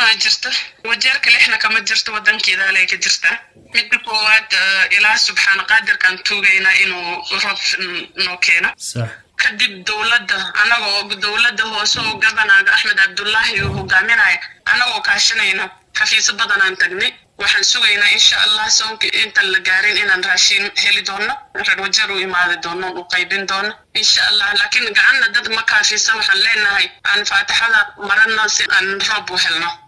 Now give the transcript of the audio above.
aa jirta wajeerka lixna kama jirto wadankeedaale ka jirtaa midda koowaad ilaah subxaana qaadirkaan tuugaynaa inuu roob noo keeno sax kadib dowladda anagoo dowladda hoose oo gabanaaga axmed cabdullaahi uu hogaaminaya anagoo kaashanayna xafiisyo badanaan tagnay waxaan sugaynaa insha allah soonka intaan la gaarin inaan raashiin heli doono reer wajeer u imaadi doono u qaybin doono insha allah laakiin gacanna dad ma kaafisa waxaan leenahay aan faatixada marano si aan roob u helno